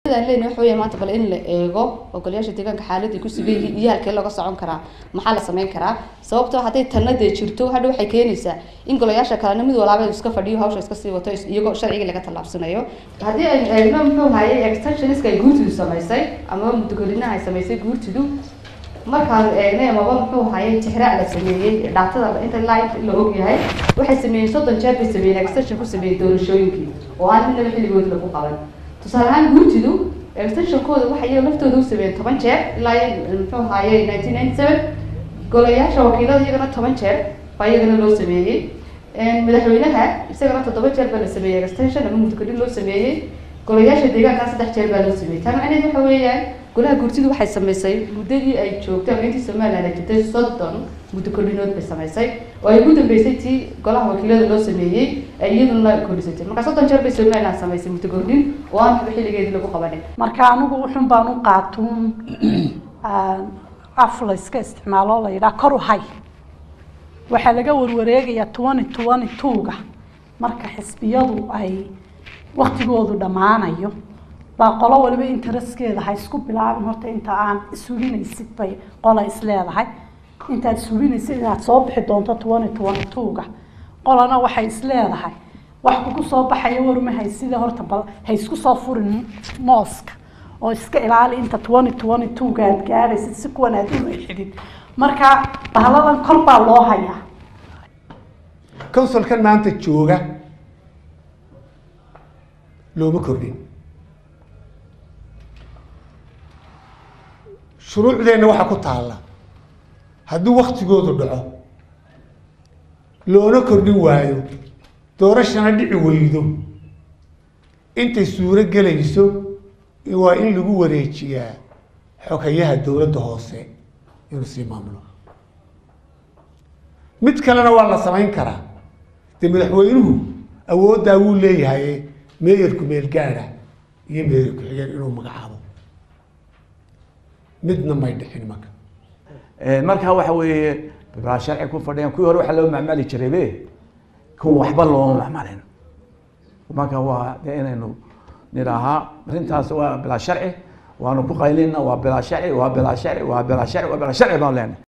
len waxa weya maanta bal in la eego ogolayaasha deegaanka xaaladii ku sugan yihiin iyo halkee laga socon karaa maxaa la sameyn karaa sababtoo hadday tanna dee jirto hadha waxay keenaysaa in golayaasha kalena mid walaaba iska fadhiyo hawsha iska sii wato iyagoo sharcigii laga tallaabsanayo haddii aynu eegno muxuu hayay extensioniska ay guurtidu samaysay amaba muddogelinaha ay samaysay guurtidu markaanu eegnay amaba muxuu hayay tixraac la sameeyey dhaatada inta live la ogyahay waxay sameeyeen soddon jeer bay sameeyeen extension ku sameeyey doorashooyinkii oo aan midnaba xilligood lagu qaban tusaale ahaan guurtidu extensionkooda waxay iyaga laftooda u sameeyeen toban jeer ilaa muxuu haayay nineteen ninety seven golayaasha wakiilada iyagana toban jeer baa iyagana loo sameeyey madaxweynaha isagana toddoba jeer baa la sameeyey extension ama muddogelin loo sameeyey golayaasha deegaankaa saddex jeer baa loo sameeyey taa macnaheed waxa weeyaan golaha guurtidu waxay samaysay muddadii ay joogtay ama intii somaliland ay jirtay soddon muddo kordhinood bay samaysay oo ay ugu dambeysay tii golaha wakiilada loo sameeyey ay iyaduna kordhisatay marka soddon jeer bay somaliland samaysay muddo kordhin oo aan waxba xilligeedii lagu qabanin marka anigu wuxun baan u qaatuun af la iska isticmaalo la yidhaha kor u hay waxaa laga warwareegayaa twenty twenty two-ga marka xisbiyadu ay waktigoodu dhammaanayo baa qolo waliba interestkeeda ha isku bilaabin horta inta aan ishubinaysid bay qola isleedahay intaad ishubinaysid inaad soo bixi doonto twenty twenty two-ga qolana waxay isleedahay wax kugu soo baxaya warma haysida horta bal ha isku soo furin mooska oo iska ilaali inta twenty twenty two-ga aad gaadhaysid si kuwan aad u xidid marka bahladan kor baa loo hayaa consulkan maanta jooga looma kordhin shuruucdeenna waxaa ku taalla haddii waktigoodu dhaco loona kordhin waayo doorashana dhici weydo intay suuro gelayso waa in lagu wareejiyaa xogayaha dowladda hoose inuu sii maamulo mid kalena waa la samayn karaa dee madaxweynuhu awooddaa wuu leeyahay meeyarku meelgaada iyo meeyar ku-xigeen inuu magacaabo midna may dhixin marka marka waxa weeye baa sharci ku fadhiyaan kuwii hore waxaa loo macmali jiray be kuwa waxba looma macmalin marka waa de inaynu nidhaahaa arrintaas waa bilaa sharci waanu ku qaylina waa bilaa sharci waa bilaa sharci waa bilaa sharci waa bilaa sharci baan leenahay